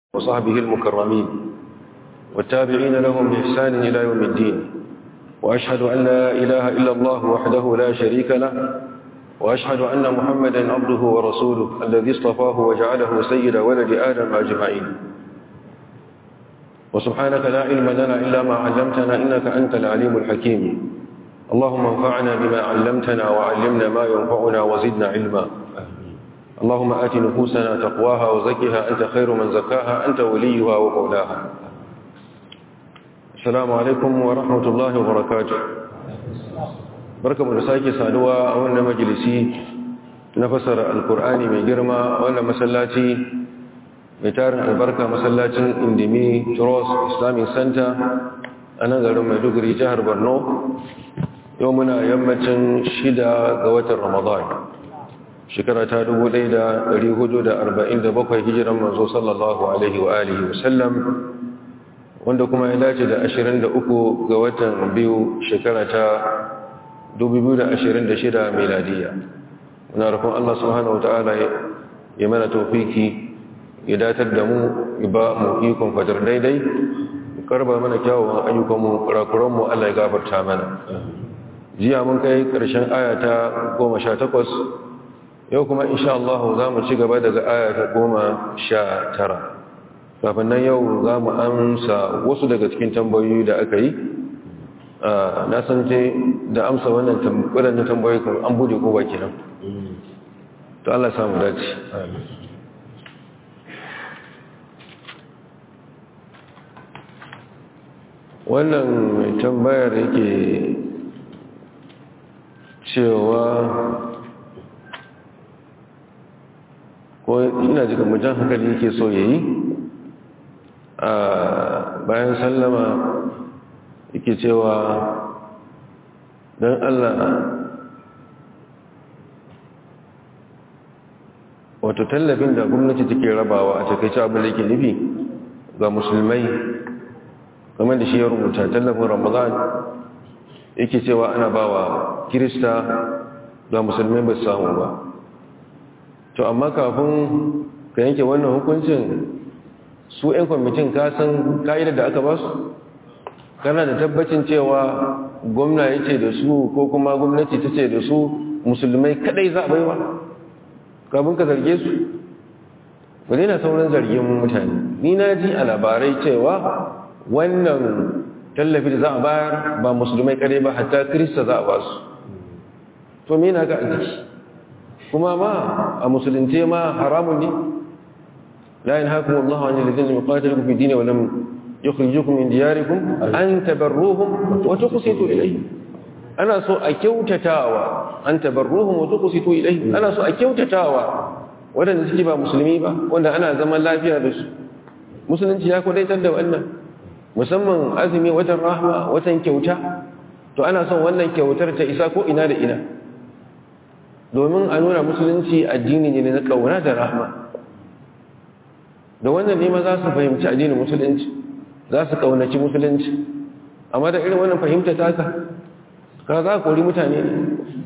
وصحبه المكرمين والتابعين لهم بإحسان إلى يوم الدين وأشهد أن لا إله إلا الله وحده لا شريك له وأشهد أن محمدا عبده ورسوله الذي اصطفاه وجعله سيد ولد آدم أجمعين وسبحانك لا علم لنا إلا ما علمتنا إنك أنت العليم الحكيم اللهم انفعنا بما علمتنا وعلمنا ما ينفعنا وزدنا علما اللهم آت نفوسنا تقواها وزكها أنت خير من زكاها أنت وليها ومولاها السلام عليكم ورحمة الله وبركاته بركة مرساكي سادوا أولنا مجلسي نفسر القرآن من جرما أولنا مسلاتي متارن البركة مسلاتي اندمي تروس إسلامي سنتا أنا قالوا مدقري جهر برنو يومنا يمتن شدا قوة رمضان shekara ta 1447 hijiran manzo sallallahu alaihi wa alihi wasallam wanda kuma ya dace da 23 ga watan biyu shekara ta 2026 miladiya muna rufin Allah subhanahu wa ta'ala ya mana tofiki ya datar da mu ba mu ikon fatar daidai karba mana kyawawan ayyukanmu kurakuranmu Allah ya gafarta mana jiya mun kai ƙarshen aya ta 18 yau kuma insha Allah za mu ci gaba daga aya ta goma sha tara kafin nan yau za mu amsa wasu daga cikin tambayoyi da aka yi na san ce da amsa wannan waɗannan tambayoyi kan an bude ko baki nan to Allah samu dace wannan mai tambayar yake cewa ko ina jika mujan hankali yake so ya yi a bayan sallama yake cewa don allah wato tallafin da gwamnati take rabawa a takaice abin da ke nufi ga musulmai kamar da shi ya rubuta tallafin ramadan yake cewa ana bawa kirista ga musulmai ba samu ba to amma kafin ka yanke wannan hukuncin su 'yan kwamitin kasan ka'idar da aka ba su kana da tabbacin cewa gwamna ya ce da su ko kuma gwamnati ta ce da su musulmai kadai za a baiwa kafin ka zarge su ba na sauran zargin mutane ni na ji a labarai cewa wannan tallafi da za a bayar ba musulmai kadai ba hatta kirista za a ba su to me na ga a jiki kuma ma a musulunce ma haramun ne la yanhaakum Allahu 'anil ladzina yuqatilukum fi dini wa lam yukhrijukum min diyarikum an tabarruhum wa tuqsitu ilayhim ana so a kyautatawa an tabarruhum wa tuqsitu ilayhim ana so a kyautatawa wadanda suke ba musulmi ba wanda ana zaman lafiya da su musulunci ya kudaitar da wannan musamman azumi watan rahma watan kyauta to ana son wannan kyautar ta isa ko ina da ina domin a nuna musulunci addini ne na ƙauna da rahma da wannan nema za su fahimci addinin musulunci za su ƙaunaci musulunci amma da irin wannan fahimta taka ka za a kori mutane ne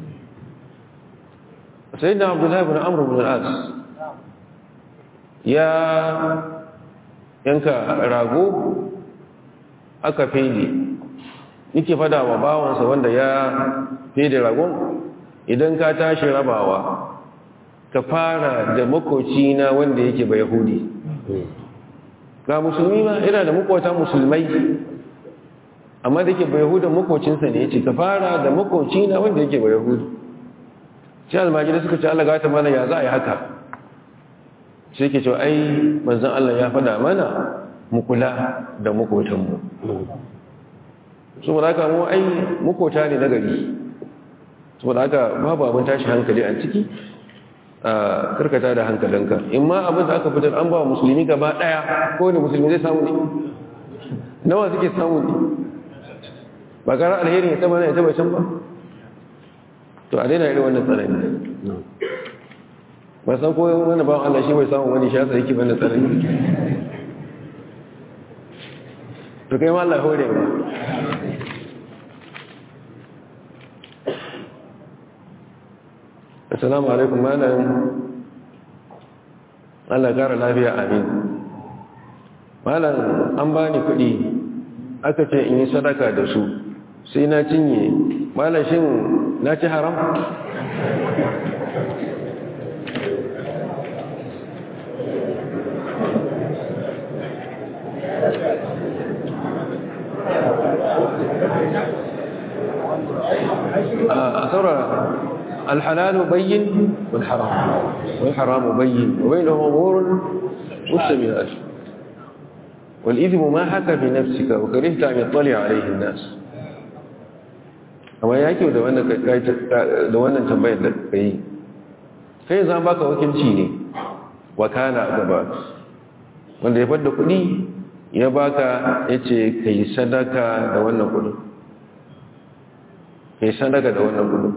sai da abdullahi bin amur bin al'as ya yanka rago aka fede yake fada wa bawansa wanda ya fede ragon idan ka tashi rabawa ka fara da makoci na wanda yake ba yahudi ga musulmi ma ina da makota musulmai amma da yake ba yahudan makocinsa ne yace ka fara da makoci na wanda yake ba yahudi sai almajiri suka ce Allah gata mana ya za a yi haka sai ke cewa ai manzon Allah ya fada mana mu kula da makotanmu saboda haka mu ai makota ne na gari saboda haka babu abin tashi hankali a ciki a karkata da hankalinka in ma abin da aka fitar an ba wa musulmi gaba daya ko ne musulmi zai samu ne nawa suke samu ne ba gara alheri ya taba na ya taba can ba to a daina irin wannan tsanani ba san ko wani ba Allah shi bai samu wani shasa yake bane tsanani to kai ma Allah hore ba assalamu alaikum malam Allah kara lafiya amin malam an bani kuɗi aka ce in yi sadaka da su sai na cinye malam shin na ci haram a saurara الحلال بين والحرام والحرام بين وبينهما امور مشتبهات والإثم ما حكى في نفسك وكرهت أن يطلع عليه الناس amma ya kyau da wannan tambayar da ka yi kai za baka wakilci ne wakana gaba wanda ya fadda kudi ya baka ya ce ka yi sadaka da wannan kudin ka yi sadaka da wannan kudin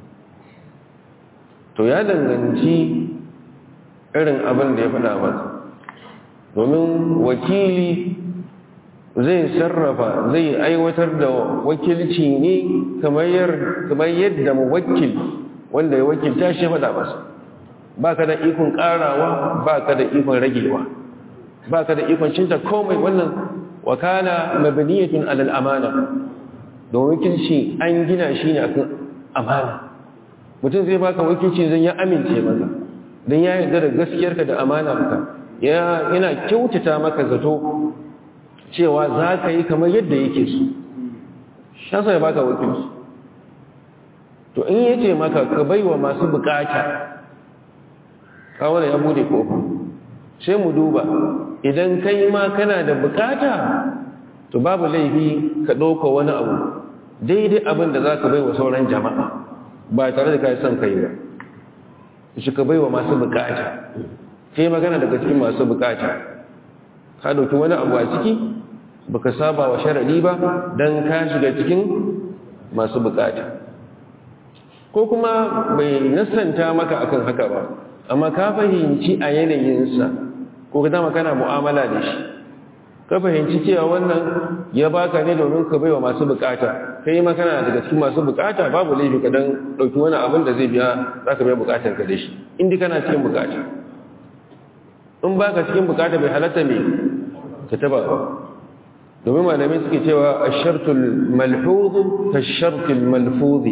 to ya danganci irin abin da ya fada maka domin wakili zai sarrafa zai aiwatar da wakilci ne kamar yadda mawakil wanda ya wakilta shi fada masa ba ka da ikon karawa ba ka da ikon ragewa ba ka da ikon cinta komai wannan wakala mabaniyatun alal amana don wakilci an gina shi ne akan amana mutum zai baka wakilci zan ya amince maka don ya yarda da gaskiyarka da amanarka yana kyautata maka zato cewa za ka yi kamar yadda yake su shasa ya baka wakilci to in ya ce maka ka bai wa masu bukata kawai ya bude kofa sai mu duba idan kai ma kana da bukata to babu laifi ka ɗauka wani abu daidai abin da za ka bai wa sauran jama'a ba tare da kai son kai ba shi ka bai wa masu bukata kai magana daga cikin masu bukata ka dauki wani abu a ciki baka saba wa sharadi ba dan ka shiga cikin masu bukata ko kuma bai nasanta maka akan haka ba amma ka fahimci a yanayinsa ko ka dama kana mu'amala da shi ka fahimci cewa wannan ya baka ne domin ka baiwa masu bukata kai ma kana daga cikin masu bukata babu laifi ka dan dauki wani abin da zai biya zaka biya bukatar ka da shi indai kana cikin bukata in baka cikin bukata bai halatta me ka taba ba domin malamai suke cewa ash-shartul malhuz ka ash-shartul malfuz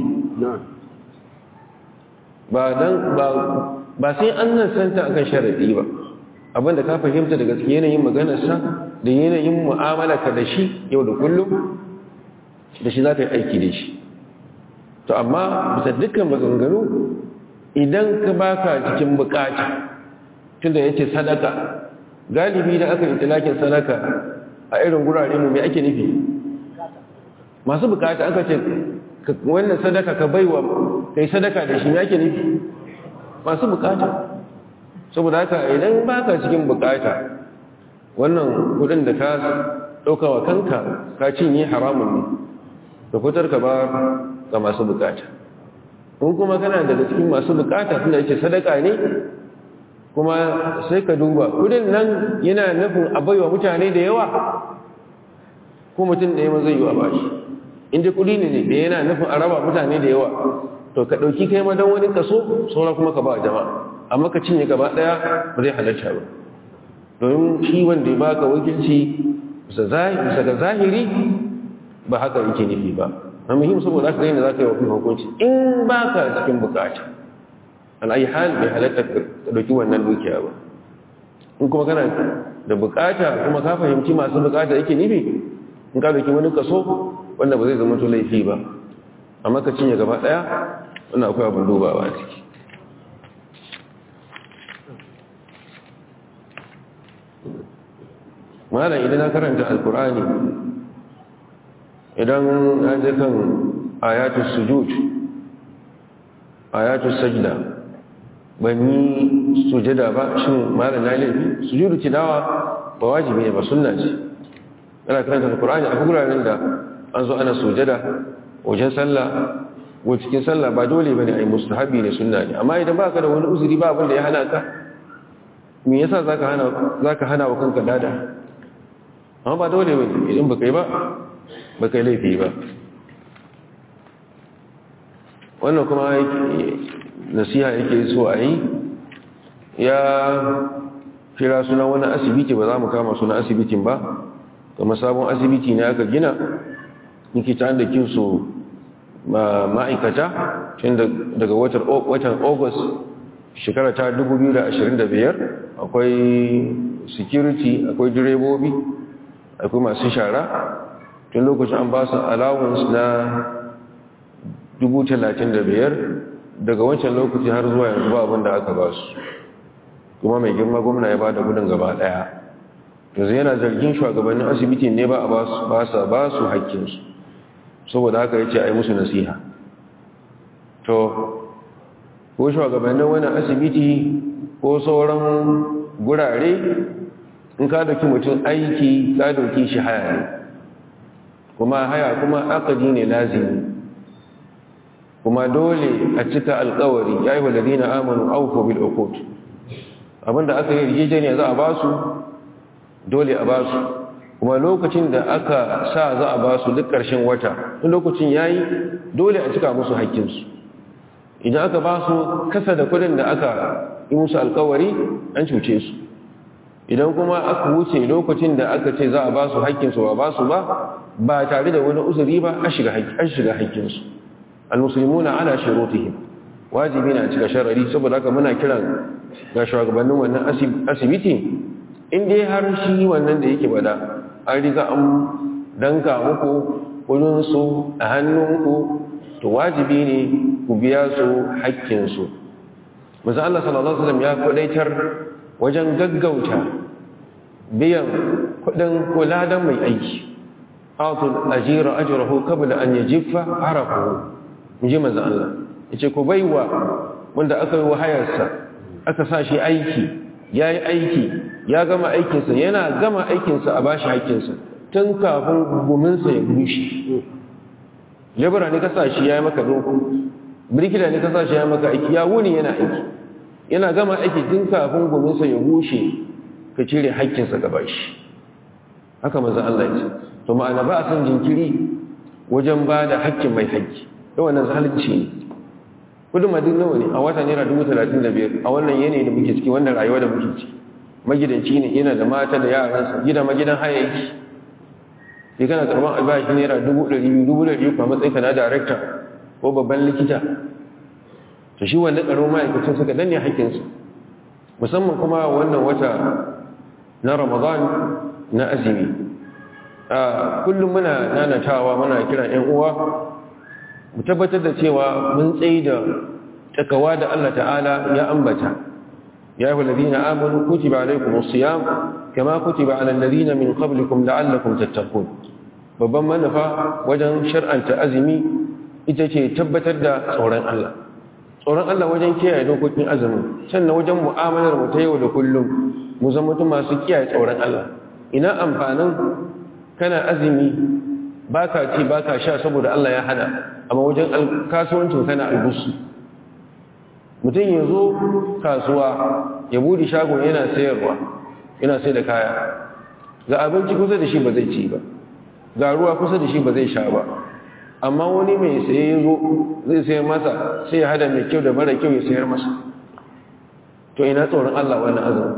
ba dan ba ba sai an nan santa akan sharadi ba abinda ka fahimta daga cikin yanayin maganarsa da yanayin mu'amala ka da shi yau da kullum da shi za ka yi aiki da shi to amma bisa dukkan maganganu idan ka baka cikin bukata tunda yace sadaka galibi da aka yi talakin sadaka a irin gurare mu me ake nufi masu bukata aka ce wannan sadaka ka baiwa kai sadaka da shi me ake nufi masu bukata saboda haka idan baka cikin bukata wannan kudin da ka dauka wa kanka ka cinye haramun ne ka fitar ka ba ga masu bukata in kuma kana daga cikin masu bukata tunda yake sadaka ne kuma sai ka duba kudin nan yana nufin a baiwa mutane da yawa ko mutum ɗaya ma zai yi wa bashi inda kudi ne da yana nufin a raba mutane da yawa to ka ɗauki kai ma don wani kaso saura kuma ka ba jama'a amma ka cinye gaba ɗaya ba zai halarta ba domin shi wanda ya baka wakilci bisa ga zahiri ba haka yake nufi ba a muhim saboda aka gani da za ka yi wa hukunci in ba ka cikin bukata al'ayi hal bai halatta ka ɗauki wannan dukiya ba in kuma kana da bukata kuma ka fahimci masu bukata yake nufi in ka ɗauki wani kaso wanda ba zai zama to laifi ba amma ka cinye gaba ɗaya wannan akwai abin dubawa a ciki malam idan na karanta alkur'ani idan an je kan ayatul sujud ayatul sajda ban yi sujada ba shin malam na laifi sujudu tilawa ba wajibi ne ba sunna ce ana karanta alkur'ani a guraren da an zo ana sujada wajen sallah ko cikin sallah ba dole bane ai mustahabi ne sunna ne amma idan baka da wani uzuri ba abin da ya hana ka me yasa zaka hana zaka hana wa kanka dada amma ba dole bane idan baka yi ba baka yi laifi ba wannan kuma nasiha yake so a yi ya kira suna wani asibiti ba za mu kama suna asibitin ba kuma sabon asibiti ne aka gina nike ta da kinsu ma'aikata tun daga watan august shekara ta 2025 akwai security akwai direbobi akwai masu shara tun lokacin an ba su allowance na 35,000 daga wancan lokaci har zuwa yanzu ba abin da aka ba su kuma mai girma gwamna ya ba da gudun gaba daya yanzu yana zargin shugabannin asibiti ne ba a ba su ba su haƙƙinsu saboda haka ya ce a yi musu nasiha to ko shugabannin wani asibiti ko sauran gurare in ka dauki mutum aiki ka dauki shi haya ne kuma haya kuma akadi ne lazimi kuma dole a cika alkawari ya yi walari na amonu auko bil okot abinda aka yi rijijeniya za a ba su dole a ba su kuma lokacin da aka sa za a ba su duk ƙarshen wata in lokacin ya yi dole a cika musu haƙƙinsu idan aka ba su kasa da kudin da aka yi musu alkawari an cuce su idan kuma aka wuce lokacin da aka ce za a ba su haƙƙinsu ba ba su ba ba tare da wani uzuri ba an shiga haƙƙinsu almusulmuna ana shirotihim wajibi na cika sharari saboda haka muna kiran ga shugabannin wannan asibiti in dai har shi wannan da yake bada an riga an danka muku kudinsu a hannunku to wajibi ne ku biya su haƙƙinsu maza Allah sallallahu Alaihi wasallam ya kudaitar wajen gaggauta biyan kudin kuladan mai aiki atul ajira ajrahu qabla an yajiffa arafu inji maza Allah yace ku baiwa wanda aka yi wahayarsa aka sa shi aiki yayi aiki ya gama aikinsa yana gama aikinsa a bashi haƙƙinsa tun kafin guminsa ya bushe lebura ne kasa shi ya yi maka zo birkila ne kasa shi ya maka aiki ya wuni yana aiki yana gama aiki tun kafin gominsa ya bushe ka cire haƙƙinsa gaba shi haka maza Allah ce to ma'ana ba a san jinkiri wajen ba da haƙƙin mai haƙƙi da wannan zalunci ne kudin madin nawa ne a wata naira dubu talatin da biyar a wannan yanayi da muke ciki wannan rayuwa da muke ciki magidanci ne yana da mata da yaransa gida magidan haya yake sai kana karban albashi naira dubu ɗari biyu dubu ɗari biyu a matsayin na darekta ko babban likita to shi wanda ƙaramin ma'aikacin suka danne haƙƙinsu musamman kuma wannan wata na ramadan na azumi a kullum muna nanatawa muna kiran 'yan uwa mu tabbatar da cewa mun tsaye da takawa da Allah ta'ala ya ambata ya yi walazina amanu kutiba alaikumus siyam kama kutiba alal ladina min qablikum la'allakum tattaqun babban manufa wajen shar'anta azumi ita ce tabbatar da tsoron Allah tsoron Allah wajen kiyaye dokokin azumi sannan wajen mu'amalar mu ta yau da kullum mu zama mutum masu kiyaye tsoron Allah ina amfanin kana azumi baka ci baka sha saboda Allah ya hana amma wajen kasuwancin kana albusu mutum ya zo kasuwa ya budi shagon yana sayarwa yana sai da kaya ga abinci kusa da shi ba zai ci ba ga ruwa kusa da shi ba zai sha ba amma wani mai saye ya zo zai sayar masa sai ya hada mai kyau da mara kyau ya sayar masa to ina tsoron Allah wannan azumi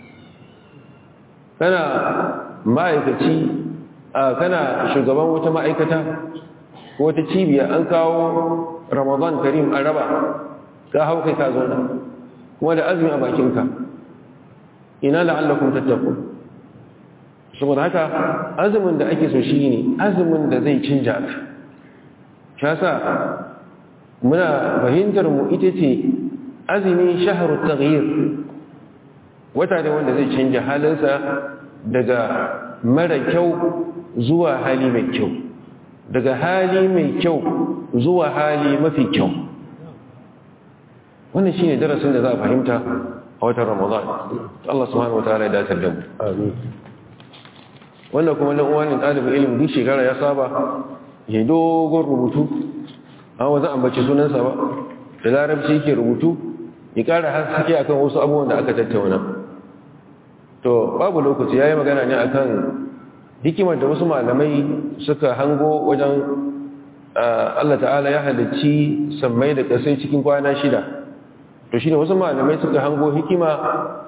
kana ma'aikaci kana shugaban wata ma'aikata ko wata cibiya an kawo ramadan karim a raba ka hau kai ka zo nan kuma da azumi a bakinka ina la'allakum tattaqun saboda haka azumin da ake so shi ne azumin da zai canja ka shasa muna fahimtar mu ita ce azumi shaharu taghyir wata da wanda zai canja halinsa daga mara kyau zuwa hali mai kyau daga hali mai kyau zuwa hali mafi kyau wannan shine darasin da za a fahimta a watan ramadan Allah subhanahu wataala ya dace da mu amin wannan kuma dan uwanin ɗalibin ilimi duk shekara ya saba ya dogon rubutu an wazan ambaci sunansa ba da larabci yake rubutu ya ƙara haske akan wasu abubuwan da aka tattauna to babu lokaci ya yi magana ne akan hikimar da wasu malamai suka hango wajen Allah ta'ala ya halicci sammai da ƙasai cikin kwana shida to shi ne wasu malamai suka hango hikima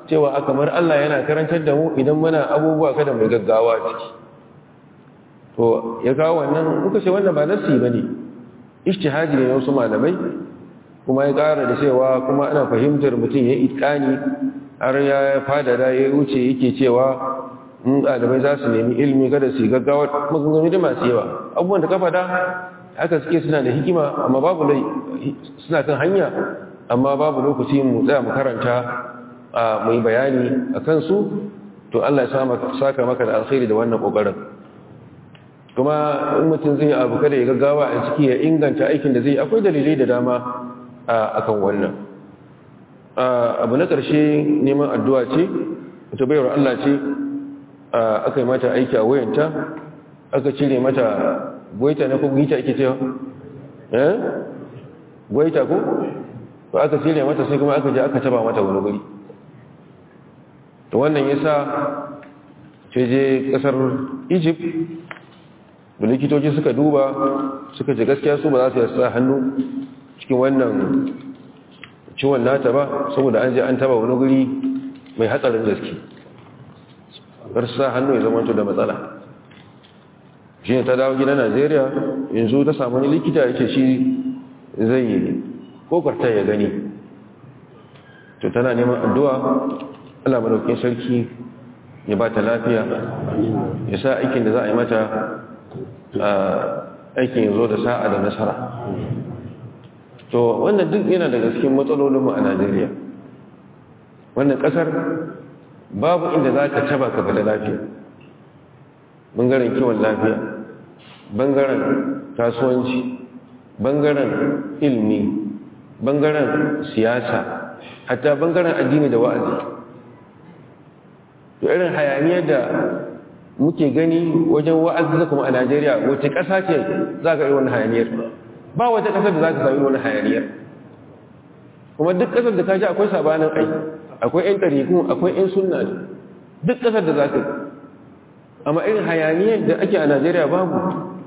cewa a kamar Allah yana karantar da mu idan muna abubuwa kada mai gaggawa ciki to ya kawo wannan muka ce wannan ba nasi ba ne ishtihadi ne wasu malamai kuma ya ƙara da cewa kuma ana fahimtar mutum ya itkani har ya fadada ya wuce yake cewa in ɗalibai za su nemi ilimi kada su yi gaggawa maganganu da masu yawa abubuwan da ka faɗa haka suke suna da hikima amma babu lai suna kan hanya amma babu lokaci mu tsaya mu karanta a mai bayani a kansu to Allah ya saka maka da alkhairi da wannan kokarin kuma in mutum zai abu kada ya gaggawa a ciki ya inganta aikin da zai akwai dalilai da dama akan wannan abu na ƙarshe neman addu'a ce wata bayar Allah ce aka yi mata aiki a wayanta aka cire mata gwaita na ko gita ake cewa eh gwaita ko to aka cire mata sai kuma aka je aka taba mata wani guri to wannan yasa ce je kasar Egypt da likitoci suka duba suka ce gaskiya su ba za su yasa hannu cikin wannan ciwon nata ba saboda an je an taba wani guri mai hatsarin gaske kar sa hannu ya zama da matsala shi ne ta dawo gida najeriya yanzu ta samu wani likita ya ce shi zai yi kokarta ya gani to tana neman addu'a allah madaukin sarki ya ba ta lafiya ya sa aikin da za a yi mata aikin ya zo da sa'a da nasara to wannan duk yana daga cikin matsalolinmu a najeriya wannan kasar babu inda za ka taba ka da lafiya bangaren kiwon lafiya bangaren kasuwanci bangaren ilmi bangaren siyasa hatta bangaren addini da wa'azi to irin hayaniyar da muke gani wajen wa'azi kuma a najeriya wace ƙasa ce za ka yi wani hayaniyar ba wata ƙasar da za ka sami wani hayaniyar kuma duk ƙasar da ka ji akwai sabanin aiki akwai 'yan ɗariku akwai 'yan sunna duk ƙasar da za ka amma irin hayaniyar da ake a najeriya babu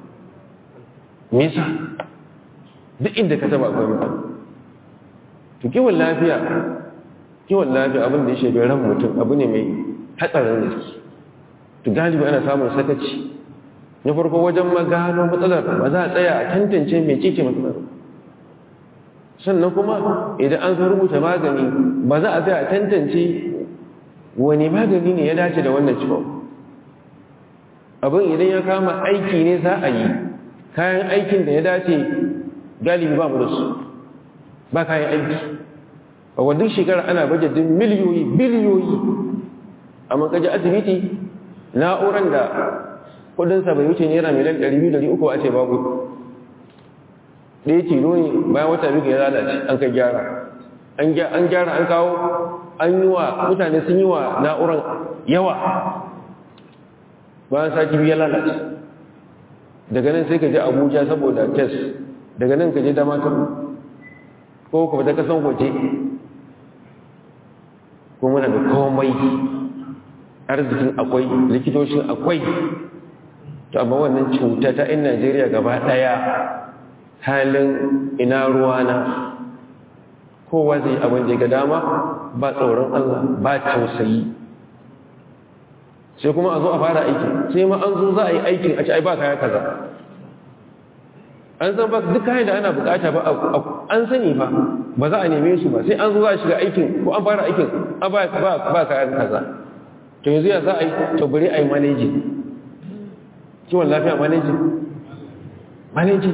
nisa duk inda ka taba akwai mutane to kiwon lafiya kiwon lafiya abin da ya shafi ran mutum abu ne mai hatsarin gaske to galibi ana samun sakaci na farko wajen magano matsalar ba za a tsaya a tantance mai cece matsalar sannan kuma idan an zo rubuta magani ba za a tsaya a tantance wani magani ne ya dace da wannan ciwon abin idan ya kama aiki ne za a yi kayan aikin da ya dace galibi ba mu da su ba kayan aiki a wadda shekara ana bajetin miliyoyi biliyoyi amma kaji asibiti na'uran da kudinsa bai wuce naira miliyan 200-300 a ce babu ɗaya tilo ne bayan wata biyu ya lalace an kai gyara an gyara an kawo an yi wa mutane sun yi wa na'uran yawa bayan sati biyu ya lalace daga nan sai ka je abuja saboda test daga nan ka je damakar ko kuma ta kasan waje ko muna da komai arzikin akwai likitoshin akwai to amma wannan cuta ta in najeriya gaba daya halin ina ruwana kowa zai abin da ga dama ba tsoron allah ba tausayi sai kuma a zo a fara aiki sai ma an zo za a yi aikin a ci ai ba kaya kaza an san ba duk kayan da ana bukata ba an sani ba ba za a neme su ba sai an zo za a shiga aikin ko an fara aikin a ba ba kayan kaza to yanzu ya za a yi to bari a yi maneji kiwon lafiya maneji maneji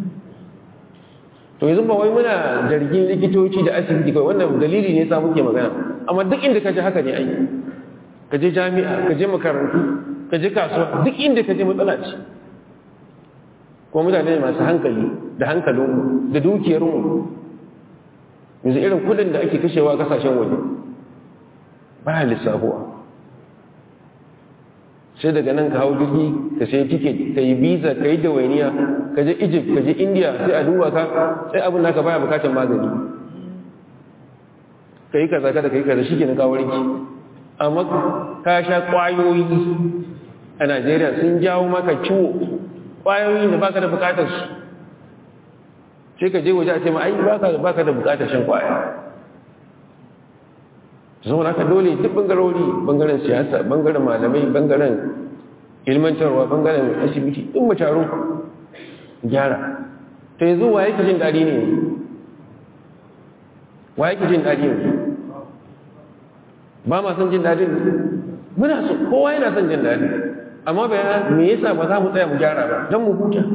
to yanzu ba wai muna zargin likitoci da asibiti kawai wannan dalili ne sa muke magana amma duk inda ka ji haka ne aiki ka je jami'a ka je makarantu ka je kasuwa duk inda ka je matsala ce kuma mutane masu hankali da hankalinmu da dukiyarmu yanzu irin kudin da ake kashewa kasashen waje ba ya lissafuwa sai daga nan ka hau jirgi ka sai tiket ka yi visa ka yi dawainiya ka je egypt ka je india sai a duba ka sai abin naka baya bukatar magani ka yi kaza kada ka yi kaza shi ke na kawarinki amma ka sha kwayoyi a najeriya sun jawo maka ciwo kwayoyin da baka da bukatar su sai ka je waje a ce ma ai baka baka da bukatar shan kwaya saboda haka dole duk bangarori bangaren siyasa bangaren malamai bangaren ilmantarwa bangaren asibiti in mu taro gyara to yanzu wa yake jin daɗi ne wa yake jin daɗi ne ba ma son jin daɗin muna so kowa yana son jin daɗi amma bayan me yasa ba za mu tsaya mu gyara ba don mu huta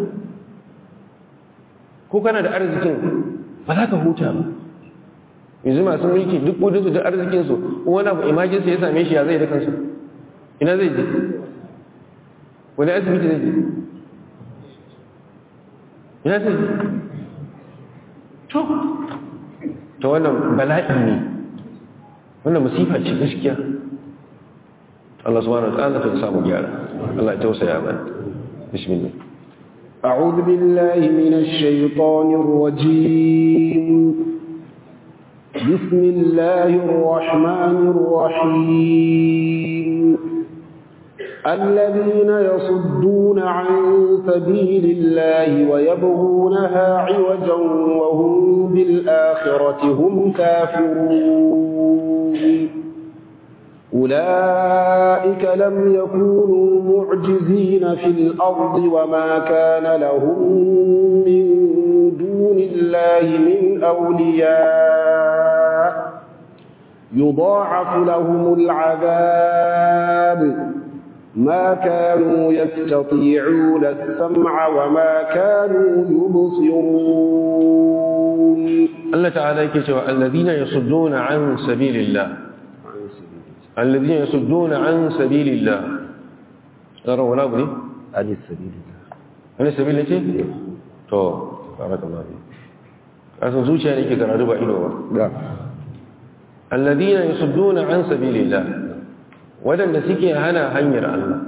ko kana da arzikin ba za ka huta ba yanzu masu mulki duk kudinsu da arzikinsu wani abu imajinsa ya same shi ya zai da kansu ina zai je wani asibiti zai je ina zai je to ta wannan bala'i ne wannan musifa ce gaskiya Allah subhanahu wa ta'ala ta samu gyara Allah ya tausaya mana bismillah أعوذ بالله من الشيطان الرجيم بسم الله الرحمن الرحيم الذين يصدون عن سبيل الله ويبغونها عوجا وهم بالآخرة هم كافرون أولئك لم يكونوا معجزين في الأرض وما كان لهم من دون الله من أولياء يضاعف لهم العذاب ما كانوا يستطيعون السمع وما كانوا يبصرون الله تعالى يكتب الذين يصدون عن سبيل الله الذين يصدون عن سبيل الله ترى ولا بني عن سبيل الله عن سبيل الله تو بارك الله فيك asan zuciya ne ke karatu ba ido ba alladhina yasudduna an sabilillah wadanda suke hana hanyar Allah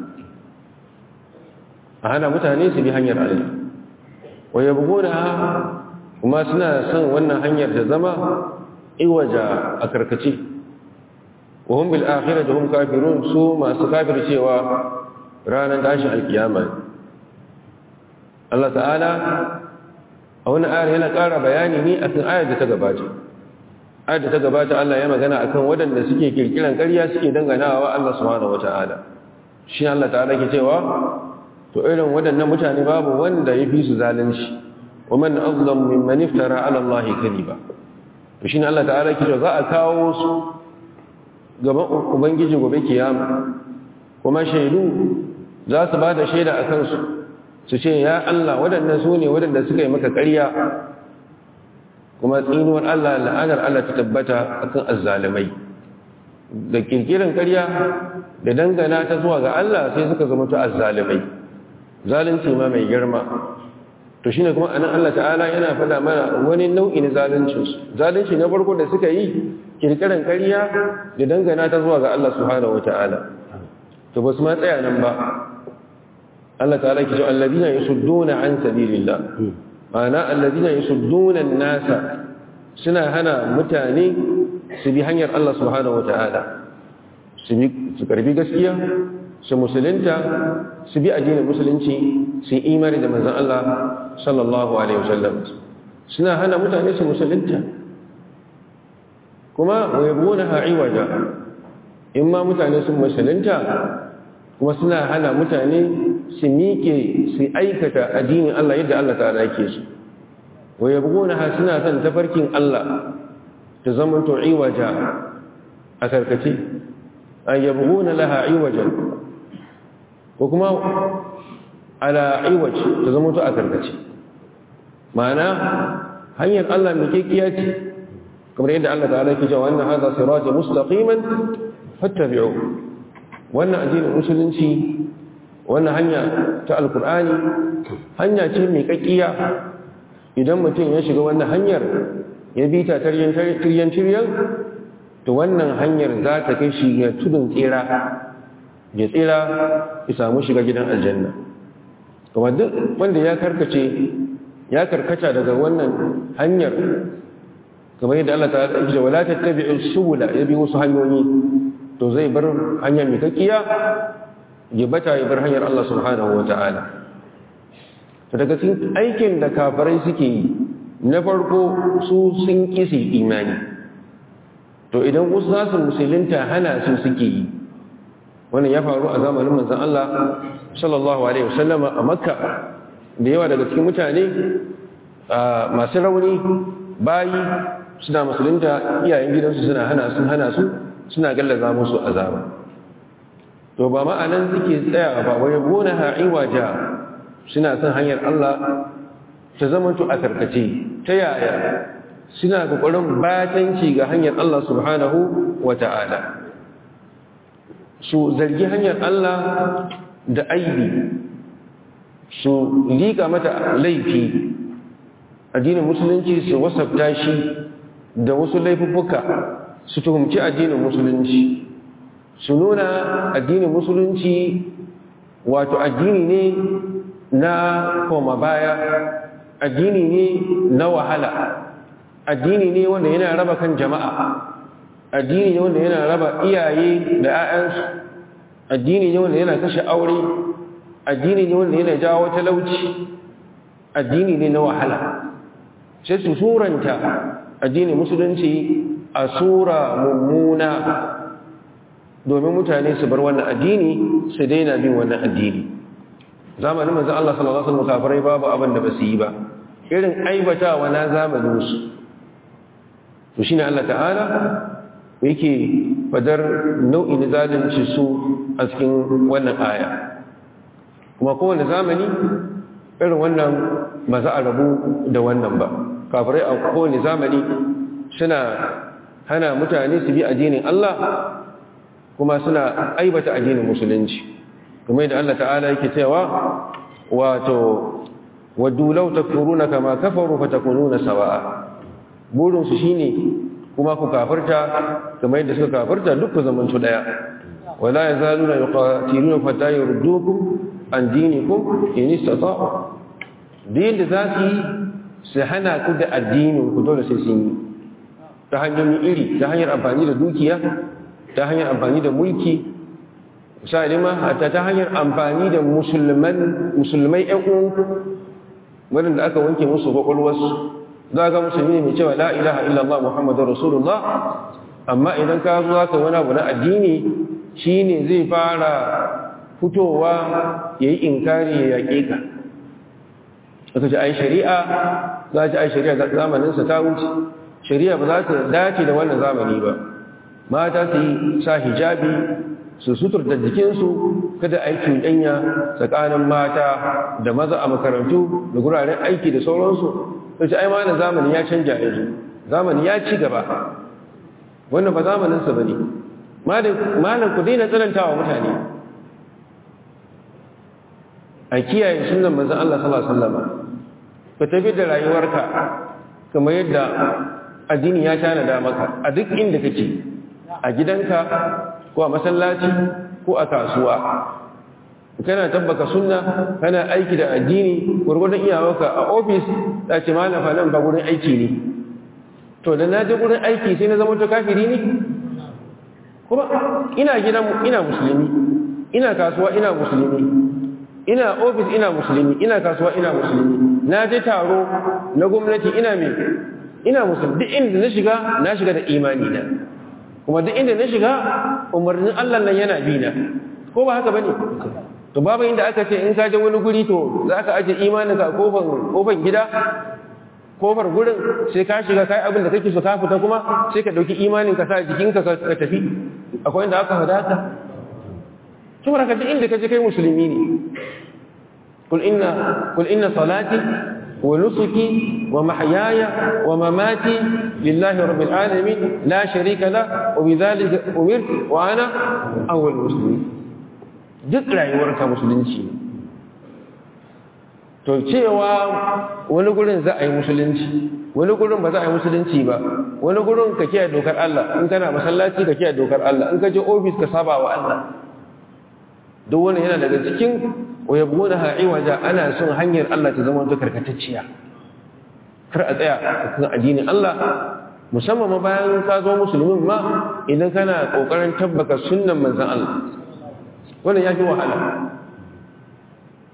a hana mutane su bi hanyar Allah wa yabghuna kuma suna son wannan hanyar ta zama iwaja a karkace wa hum bil akhirati hum kafirun su masu kafircewa ranar tashin alkiyama Allah ta'ala a wani ayar yana ƙara bayani ne akan ayar da ta gabata ayar da ta gabata Allah ya magana akan waɗanda suke kirkiran ƙarya suke danganawa Allah subhanahu wata'ala shi Allah ta'ala ke cewa to irin waɗannan mutane babu wanda ya fi su zalunci wa man azlam mimman iftara ala Allah kadiba to shine Allah ta'ala ke cewa za a kawo su gaban ubangiji gobe kiyama kuma shaidu za su ba da shaida akan su su ce ya Allah waɗannan su ne waɗanda suka yi maka ƙarya kuma tsinuwar Allah la'anar Allah ta tabbata akan azzalimai da kirkiran ƙarya da dangana ta zuwa ga Allah sai suka zama ta azzalimai zalunci ma mai girma to shine kuma anan Allah ta'ala yana faɗa mana wani nau'in zalunci zalunci na farko da suka yi kirkiran ƙarya da dangana ta zuwa ga Allah subhanahu wata'ala to ba su ma tsaya nan ba Allah ta'ala ke ce alladina yasudduna an sabilillah ma'ana alladina yasudduna an-nasa suna hana mutane su bi hanyar Allah subhanahu wata'ala su bi su karbi gaskiya su musulunta su bi addinin musulunci su yi imani da manzon Allah sallallahu alaihi wasallam suna hana mutane su musulunta kuma wayabuna ha'iwaja in ma mutane sun musulunta kuma suna hana mutane su miƙe su aikata addinin Allah yadda Allah ta yake su wa yabghuna ha suna son tafarkin Allah ta zama to iwaja a karkace an yabghuna laha iwajan ko kuma ala iwaj ta zama to a karkace ma'ana hanyar Allah mai kekiya ce kamar yadda Allah ta'ala yake cewa wannan hadha sirati mustaqiman fattabi'u wannan addinin musulunci wannan hanya ta alkur'ani hanya ce mai kakkiya idan mutum ya shiga wannan hanyar ya bi ta tiryan tiryan to wannan hanyar za ta kai shi ga tudun tsira ya tsira ya samu shiga gidan aljanna kuma duk wanda ya karkace ya karkata daga wannan hanyar kamar yadda Allah ta yi da wala tattabi'u subula ya bi wasu hanyoyi to zai bar hanyar mai kakkiya ya bata ya bar hanyar Allah subhanahu wa ta'ala to daga cikin aikin da kafirai suke yi na farko su sun kisi imani to idan wasu za su musulunta hana su suke yi wannan ya faru a zamanin manzon Allah sallallahu alaihi wasallama a makka da yawa daga cikin mutane masu rauni bayi suna musulunta iyayen gidansu suna hana su hana su suna gallaza musu azaba to ba ma'anan suke tsaya ba wai gona ha'iwaja suna son hanyar Allah ta zamanto a karkace ta yaya suna kokarin batanci ga hanyar Allah subhanahu wata'ala su zargi hanyar Allah da aibi su liƙa mata laifi addinin musulunci su wasafta shi da wasu laifuffuka su tuhumci addinin musulunci su nuna addinin musulunci wato addini ne na koma baya addini ne na wahala addini ne wanda yana raba kan jama'a addini ne wanda yana raba iyaye da 'ya'yansu addini ne wanda yana kashe aure addini ne wanda yana jawo talauci addini ne na wahala sai su suranta addinin musulunci a sura mummuna domin mutane su bar wannan addini su daina bin wannan addini zamanin manzon Allah sallallahu alaihi wasallam kafirai babu abin da basu yi ba irin aibatawa na zamanin su to shine Allah ta'ala yake fadar nau'in zalunci su a cikin wannan aya kuma kowane zamani irin wannan ba za a rabu da wannan ba kafirai a kowane zamani suna hana mutane su bi addinin Allah kuma suna aibata addinin musulunci kuma da Allah ta'ala yake cewa wato waddu law takfuruna kama kafaru fatakununa sawa'a burin su shine kuma ku kafirta kamar yadda suka kafirta duk ku zamantu daya wala yazaluna yuqatiluna fata yurdukum an dinikum in istata'u din da za su yi su hana ku da addinin ku dole sai sun yi ta hanyoyi iri ta hanyar amfani da dukiya ta hanyar amfani da mulki misali ma hatta ta hanyar amfani da musulman musulmai ƴan uwanku waɗanda aka wanke musu kwakwalwarsu za ga musulmi ne mai cewa la ilaha illallah muhammadu rasulullah amma idan ka zo ka wani abu na addini shine zai fara fitowa ya yi inkari ya yaƙe ka aka ce ai shari'a za ci ai shari'a zamaninsa ta wuce shari'a ba za ta dace da wannan zamani ba mata su yi sa hijabi su sutur da jikinsu kada aiki ɗanya tsakanin mata da maza a makarantu da guraren aiki da sauransu ta ce ai mana zamani ya canja yanzu zamani ya ci gaba wannan ba zamaninsa ba ne malam ku daina tsanantawa mutane a kiyaye sunan manzon Allah sallallahu alaihi wasallam ka tafi da rayuwarka kamar yadda addini ya tanada maka a duk inda kake a gidanka ko a masallaci ko a kasuwa kana tabbaka sunna kana aiki da addini gurgurdan iyawarka a ofis da ce malam fa nan ba gurin aiki ne to da na je gurin aiki sai na zama to kafiri ne kuma ina gidan ina musulmi ina kasuwa ina musulmi ina ofis ina musulmi ina kasuwa ina musulmi na je taro na gwamnati ina me ina musulmi duk inda na shiga na shiga da imani na kuma duk inda na shiga umarnin Allah nan yana bi na ko ba haka bane to babu inda aka ce in ka je wani guri to zaka aje imanin ka kofar kofar gida kofar gurin sai ka shiga kai abin da kake so ka fita kuma sai ka dauki imanin ka sa jikinka ka tafi akwai inda aka fada ka saboda ka duk inda kaje kai musulmi ne kul inna kul inna salati wa nusuki wa mahyaya wa mamati lillahi rabbil alamin la sharika la wa bidhalika umirtu wa ana awwal muslimin duk rayuwarka musulunci to cewa wani gurin za a yi musulunci wani gurin ba za a yi musulunci ba wani gurin ka kiyaye dokar Allah in kana masallaci ka kiyaye dokar Allah in ka je ofis ka saba wa Allah duk wani yana daga cikin wayabuna ha'iwaja ana son hanyar Allah ta zama karkatacciya kar a tsaya kan addinin Allah musamman ma bayan ka zo musulmin ma idan kana kokarin tabbaka sunnan manzon Allah wannan ya fi wahala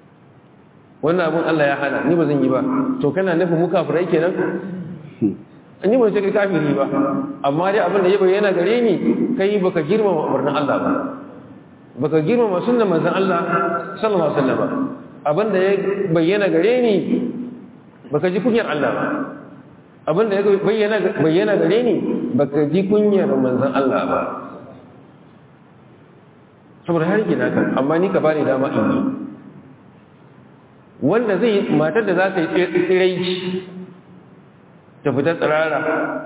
wannan abun Allah ya hana ni ba zan yi ba to kana nufin mu kafirai kenan an yi mace kai kafiri ba amma dai abin da ya bayyana gare ni kai baka girmama umarnin Allah ba baka girmama sunnan manzon Allah sallallahu alaihi wasallam abin da ya bayyana gare ni baka ji kunyar Allah ba abin da ya bayyana bayyana gare ni baka ji kunyar manzon Allah ba saboda har gina ka amma ni ka bani dama in yi wanda zai matar da za ta yi tsiraici ta fita tsirara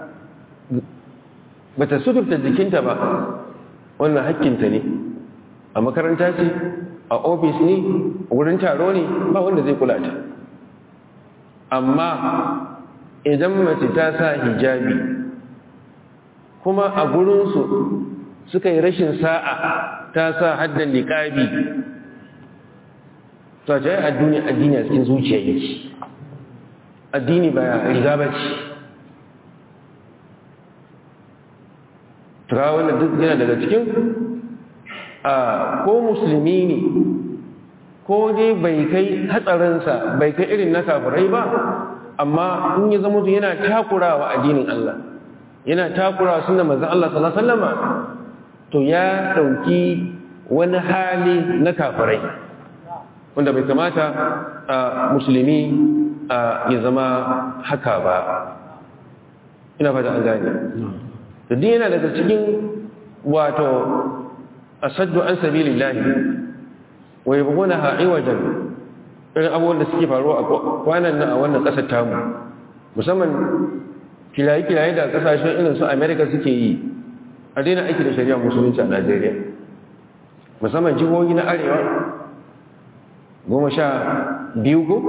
ba ta suturta jikinta ba wannan hakkinta ne a makaranta ce a ofis ne a wurin taro ne ba wanda zai kula ta amma idan mace ta sa hijabi kuma a gurinsu suka yi rashin sa'a ta sa haddan liƙabi to ta yi addini addini a cikin zuciya yake addini ba riga ba ce tura wannan duk yana daga cikin a ko musulmi ne ko dai bai kai hatsarinsa bai kai irin na kafirai ba amma in ya zama yana takurawa addinin Allah yana takurawa sunna manzon Allah sallallahu alaihi wasallama to ya dauki wani hali na kafirai wanda bai kamata a musulmi ya zama haka ba ina fata an gane da duk yana daga cikin wato asaddu an sabilillahi wa yabghunaha iwajan irin abubuwan da suke faruwa a kwanan nan a wannan kasar tamu musamman kilaye-kilaye da kasashen irin su america suke yi a daina aiki da shari'a musulunci a najeriya musamman jihohi na arewa goma sha biyu ko?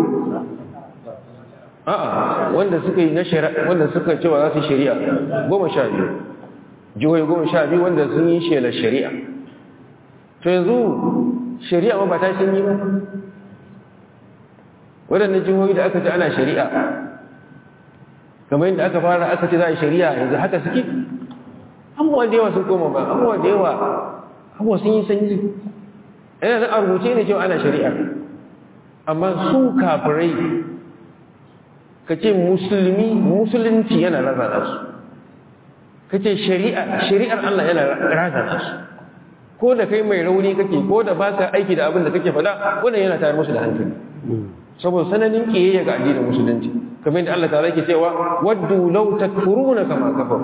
a'a wanda suka yi na shari'a wanda suka cewa za su shari'a goma sha biyu jihohi goma sha biyu wanda sun yi shelar shari'a to yanzu shari'a ma ba ta sun yi ba waɗannan jihohi da aka ce ana shari'a kamar yadda aka fara aka ce za a shari'a yanzu haka suke abubuwa da yawa sun koma ba abubuwa da yawa abubuwa sun yi sanyi yana nan a rubuce ne cewa ana shari'a amma su kafirai ka ce musulmi musulunci yana razana su ka ce shari'ar Allah yana razana su ko da kai mai rauni kake ko da ba ka aiki da abin da kake faɗa wannan yana tayar musu da hankali saboda sananin kiyayya ga addinin musulunci kamar yadda Allah ta'ala yake cewa waddu law takfuruna kama kafaru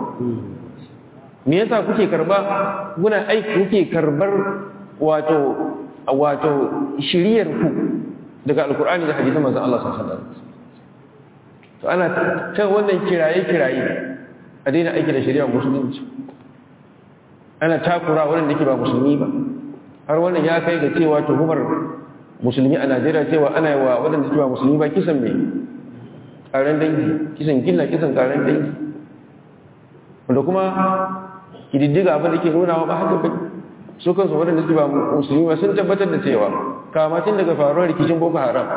me yasa kuke karba kuna aiki kuke karbar wato wato shiriyar ku daga alkur'ani da hadisan manzon Allah sallallahu alaihi wasallam to ana ta wannan kiraye kiraye a daina aiki da shari'ar musulunci ana takura wurin da ke ba musulmi ba har wannan ya kai ga cewa tuhumar musulmi a Najeriya cewa ana yi wa waɗanda ke ba musulmi ba kisan mai ƙaren dangi kisan gilla kisan ƙaren dangi wanda kuma kididdiga abin da ke nuna ba haka ba su kansu waɗanda suke ba musulmi ba sun tabbatar da cewa kamatin daga faruwar rikicin boko haram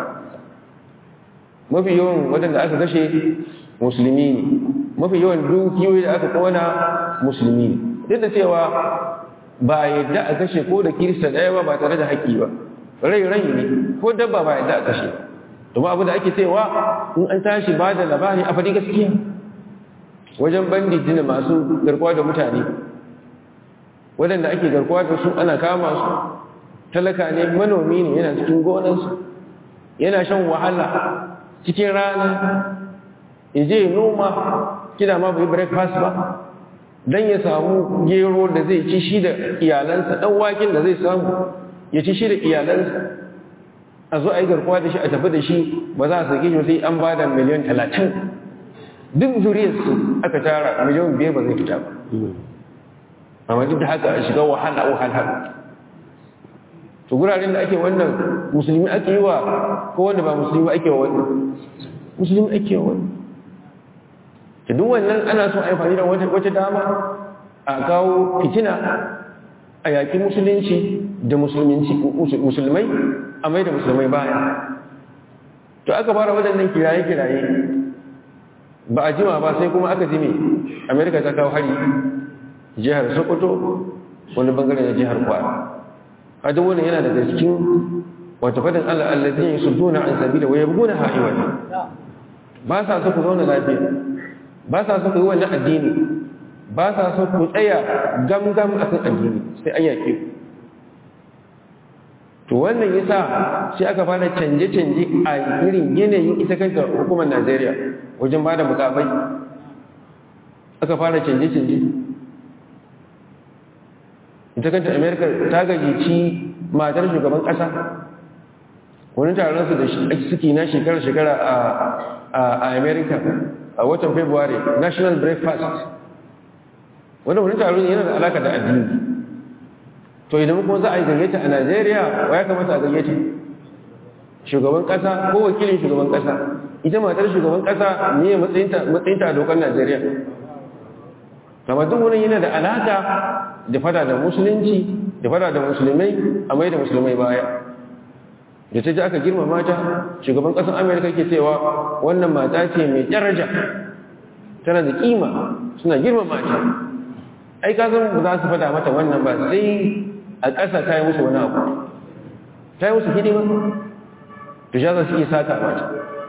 mafi yawan waɗanda aka kashe musulmi ne mafi yawan dukiyoyi da aka kona musulmi ne duk da cewa ba yadda a kashe ko da kirista ɗaya ba ba tare da haƙƙi ba rai rai ne ko dabba ba yadda a kashe domin abu da ake cewa in an tashi ba da labari a faɗi gaskiya wajen bandiji da masu garkuwa da mutane waɗanda ake garkuwa da su ana kama su talaka ne manomi ne yana cikin gonarsu yana shan wahala cikin rana ya je noma kina ma bai breakfast ba don ya samu gero da zai ci shi da iyalansa ɗan waken da zai samu ya ci shi da iyalansa a zo a yi garkuwa da shi a tafi da shi ba za a sake shi sai an ba da miliyan talatin duk zuriyarsu aka tara miliyan biyar ba zai fita ba amma duk da haka a shiga wahala wahala to guraren da ake wannan musulmi ake yi wa ko wanda ba musulmi ake wa wannan musulmi ake wa wannan ta duk wannan ana son amfani da wata dama a kawo fitina a yaƙi musulunci da musulmai a mai da musulmai baya to aka fara waɗannan kiraye-kiraye ba a jima ba sai kuma aka jime amerika ta kawo hari jihar sokoto wani bangare na jihar kwara a duk wani yana daga cikin wata fadin allah allazi ya su duna an sabila wa yabguna ha'iwa ba sa su ku zauna lafiya ba sa so ku yi wannan addini ba sa so ku tsaya gamgam a kan addini sai an yaƙe ku to wannan yasa sai aka fara canje-canje a irin yanayin ita kanta hukumar Najeriya wajen ba da mukamai aka fara canje-canje ita kanta Amerika ta gajici matar shugaban ƙasa wani taron su da suke na shekara-shekara a Amerika a watan February National Breakfast wanda wani taron yana da alaka da addini to idan kuma za a yi gayyata a Najeriya wa ya kamata a gayyata shugaban kasa ko wakilin shugaban kasa ita matar shugaban kasa ne matsayinta a dokar Najeriya kama duk wani yana da alaka da fada da musulunci da fada da musulmai a mai da musulmai baya da ta ji aka girmama ta shugaban kasar Amerika ke cewa wannan mata ce mai daraja tana da kima suna girmama ta ai ka zan ba za su fada mata wannan ba sai a ƙasa ta yi musu wani abu ta yi musu hidima to sha za su iya sata mata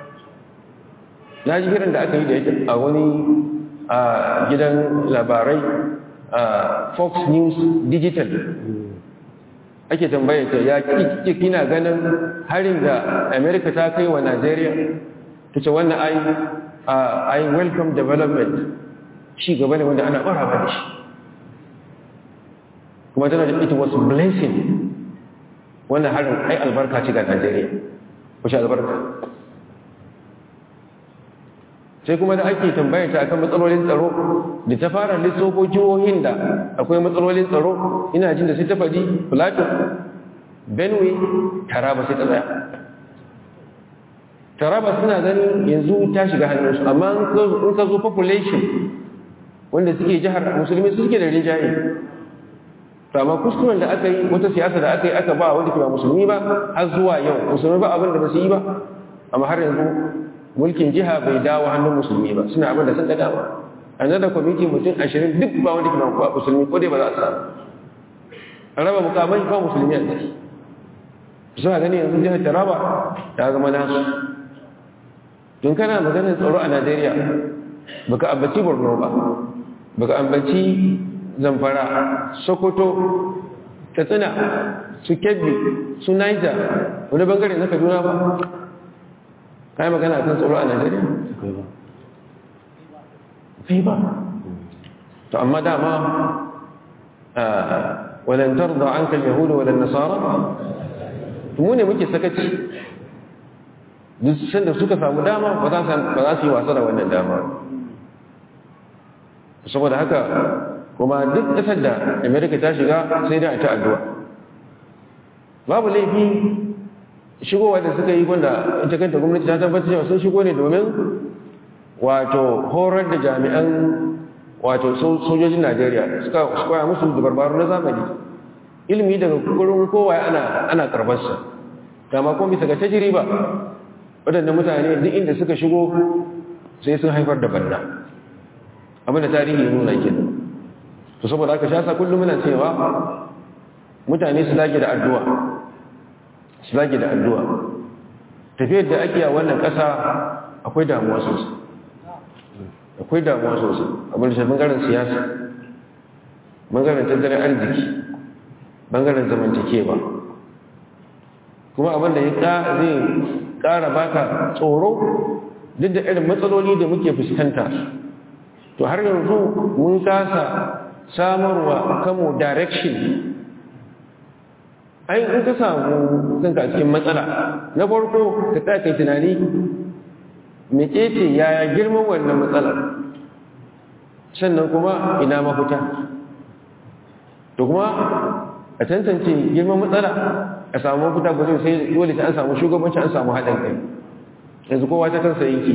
na ji hirin da aka yi da yake a wani a gidan labarai a fox news digital ake tambaye ta ya kike kina ganin harin da america ta kai wa nigeria ta ce wannan ai ai welcome development shi gaba ne wanda ana ɓaraba da shi kuma tana da it was blessing wannan harin ai albarka ce ga Najeriya wace albarka sai kuma da ake tambayar ta akan matsalolin tsaro da ta fara lissofo jihohin da akwai matsalolin tsaro ina jin da sai ta faɗi Plateau Benue Taraba sai ta tsaya Taraba suna ganin yanzu ta shiga hannunsu amma in ka zo population wanda suke jihar musulmi suke da rinjaye to amma kuskuren da aka yi wata siyasa da aka yi aka ba wanda ke ba musulmi ba har zuwa yau musulmi ba abin da ba su yi ba amma har yanzu mulkin jiha bai dawo hannun musulmi ba suna abin da sun ga dama a nan da kwamiti mutum ashirin duk ba wanda ke ba musulmi ko dai ba za su samu a raba mukamai ba musulmi a ciki suna gani yanzu jihar taraba ta zama nasu don kana maganar tsaro a najeriya baka ambaci borno ba baka ambaci zamfara sokoto katsina su kebbi su niger wani bangare na kaduna ba ka yi magana kan tsoro a najeriya? kai ba to amma dama walantar da an kan yahudu wadan nasara mu ne muke sakaci duk sanda suka samu dama ba za su yi wasa da wannan dama saboda haka kuma duk ƙasar da amerika ta shiga sai da ta addu'a babu laifi shigowa da suka yi wanda ita kanta gwamnati ta tabbatar cewa sun shigo ne domin wato horar da jami'an wato sojojin najeriya suka koya musu dabarbaru na zamani ilimi daga gurin kowa ana ana karbarsa kama kuma bisa ga tajiriba waɗanda mutane duk inda suka shigo sai sun haifar da banna abinda tarihi nuna kenan to saboda aka shasa kullum muna cewa mutane su dage da addu'a su dage da addu'a tafiyar da ake a wannan ƙasa akwai damuwa sosai akwai damuwa sosai abin da shi bangaren siyasa bangaren tattalin arziki bangaren zamantakewa kuma abin da ya zai ƙara baka tsoro duk da irin matsaloli da muke fuskanta to har yanzu mun kasa samarwa kamo direction ai in ka samu kanka cikin matsala na farko ka ta kai tunani mecece yaya girman wannan matsalar sannan kuma ina mafita to kuma a tantance girman matsala a samu mafita gudun sai dole ta an samu shugabanci an samu haɗin kai yanzu kowa ta kansa yake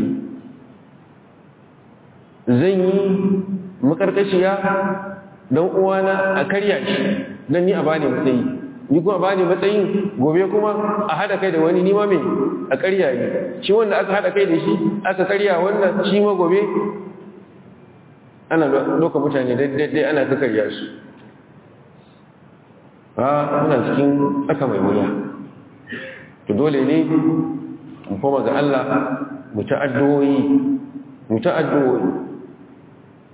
zan yi makarkashiya don uwana a karya shi don ni a bani matsayi ni kuma bani matsayin gobe kuma a hada kai da wani nima mai a karya ne shi wanda aka hada kai da shi aka karya wannan shi ma gobe ana doka mutane daidai ana ta karya su ba muna cikin aka mai wuya to dole ne mu koma ga Allah mu ta addu'o'i mu ta addu'o'i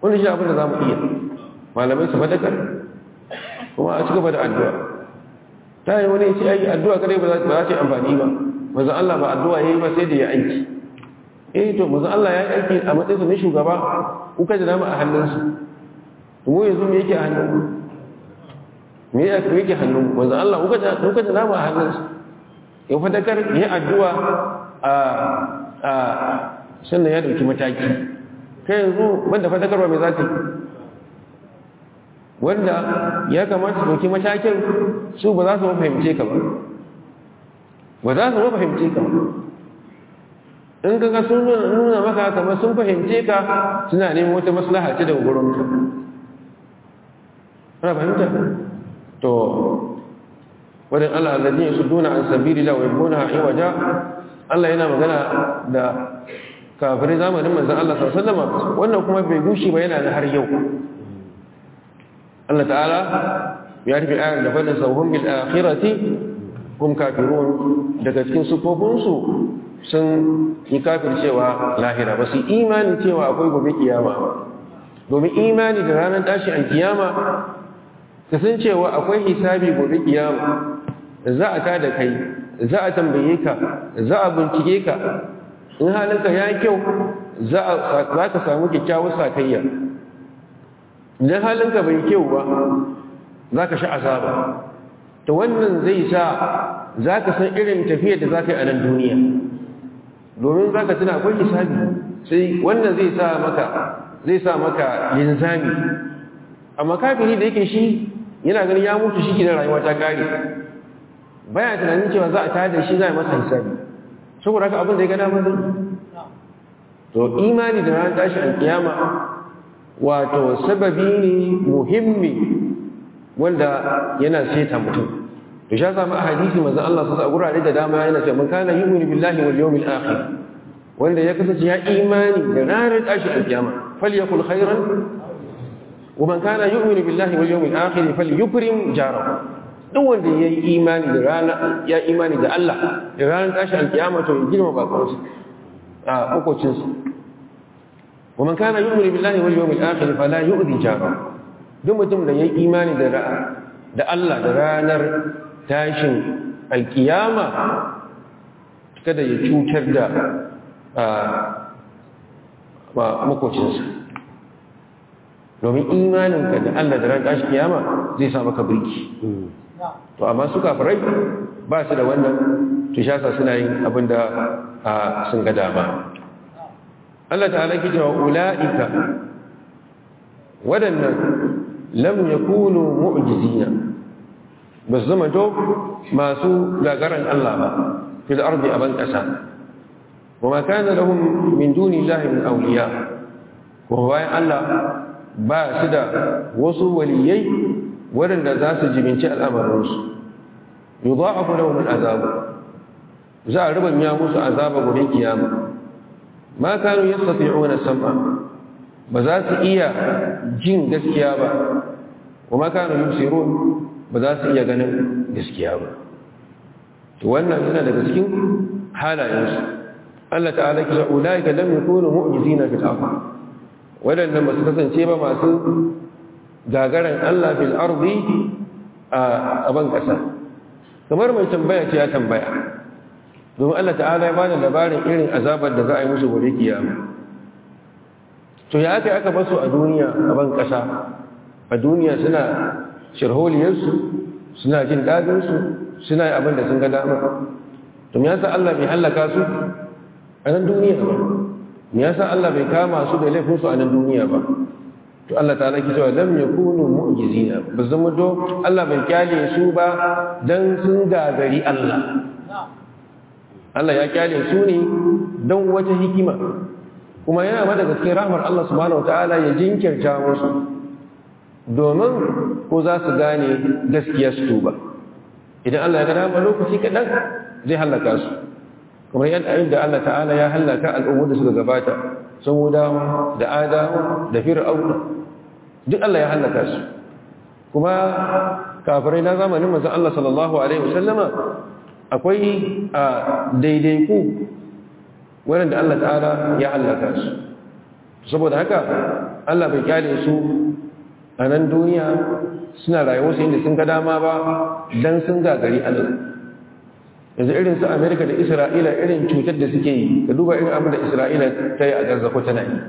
wani shi abin da za mu iya malamai su fadakar kuma a cigaba da addu'a ta yi wani ce aiki addu'a kadai ba za ta yi amfani ba mazan Allah ba addu'a ya yi ba sai da ya aiki eh to mazan Allah ya yi aiki a matsayinsa na shugaba kuka da nama a hannunsu mu yanzu me yake a hannun me yake hannun mazan Allah kuka da nama a hannunsu in fadakar ya addu'a a sannan ya dauki mataki kai yanzu wanda fadakarwa mai za ta yi wanda ya kamata su dauki matakin su ba za su fahimce ka ba ba za su fahimce ka ba in kaga sun nuna maka kamar sun fahimce ka suna neman wata maslaha ce daga gurin ka ana fahimta to wadin Allah alladhi yasudduna an sabilillah wa yabuna iwaja Allah yana magana da kafirai zamanin manzon Allah sallallahu alaihi wasallam wannan kuma bai gushi ba yana da har yau Allah ta'ala ya rufe ayar da fadin sauhun bil akhirati hum kafirun daga cikin sufofin su sun yi kafir cewa lahira ba su imani cewa akwai gobe kiyama domin imani da ranar tashi an kiyama ka san cewa akwai hisabi gobe kiyama za a tada kai za a tambaye ka za a bincike ka in halinka ya kyau za ka samu kyakkyawar sakayya idan halinka bai kyau ba za ka sha azaba ta wannan zai sa za ka san irin tafiyar da za ka yi a nan duniya domin za ka tuna akwai hisabi sai wannan zai sa maka zai sa maka linzami amma kafiri da yake shi yana ganin ya mutu shi gidan rayuwa ta kare baya tunanin cewa za a tada shi za a masa hisabi saboda haka abin da ya gana mazai to imani da ranar tashi alkiyama wato sababi ne muhimmi wanda yana seta mutum to sha samu a hadisi manzon Allah sa gurare da dama yana cewa man kana yu'minu billahi wal yawmil akhir wanda ya kasance ya imani da ranar tashi alkiyama falyakul khairan wa man kana yu'minu billahi wal yawmil akhir falyukrim jarahu duk wanda ya yi imani da rana ya imani da Allah da ranar tashi alkiyama to ya girma bakonsa a makocinsa wa man kana yu'minu billahi wal yawmil akhir fala yu'dhi jarahu duk mutum da ya yi imani da da Allah da ranar tashin alkiyama kada ya cutar da makocinsa domin imaninka da Allah da ranar tashin kiyama zai sa maka birki to amma su kafirai ba su da wannan tushasa suna yin abin da sun ga dama Allah ta'ala ke cewa ula'ika waɗannan lam yakunu mu'jizina ba su zama to masu gagaran Allah ba fil ardi aban ƙasa wa ma kana lahum min duni llahi min awliya ko bayan Allah ba su da wasu waliyai waɗanda za su jibinci al'amarinsu yudha'afu lahum al'azab za a rubanya musu azaba gobe kiyama ma kanu yastati'una sam'a ba za su iya jin gaskiya ba wa ma kanu yusirun ba za su iya ganin gaskiya ba to wannan yana daga cikin halayensu Allah ta'ala kisa ulaika lam yakunu mu'jizina fil ardh wadannan ba su kasance ba masu gagaran Allah fil ardi a ban kasa kamar mai tambaya ce ya tambaya domin Allah ta'ala ya bada labarin irin azabar da za a yi musu gobe kiyama to ya aka aka basu a duniya a ban kasa a duniya suna shirholiyarsu suna jin dadinsu suna yi abin da sun ga dama to me yasa Allah bai halaka su a nan duniya ba me yasa Allah bai kama su da laifinsu a nan duniya ba to Allah ta'ala ki cewa lam yakunu mu'jizina ba zama do Allah bai kyale su ba dan sun gagari Allah Allah ya kyale su ne don wata hikima kuma yana ma daga cikin rahmar Allah subhanahu wataala ya jinkirta musu domin ko za su gane gaskiya su tuba idan Allah ya ga dama lokaci kaɗan zai halaka su kamar yadda inda Allah ta'ala ya halaka al'ummar da suka gabata samudawa da adawa da fir'auna duk Allah ya halaka su kuma kafirai na zamanin manzon Allah sallallahu alaihi wasallama akwai a daidaiku waɗanda Allah ta'ala ya halaka su saboda haka Allah bai kyale su a nan duniya suna rayuwarsu inda sun ga dama ba don sun gagari Allah yanzu irin su Amerika da Isra'ila irin cutar da suke yi ka duba irin abin da Isra'ila ta yi a Gaza ko tana yi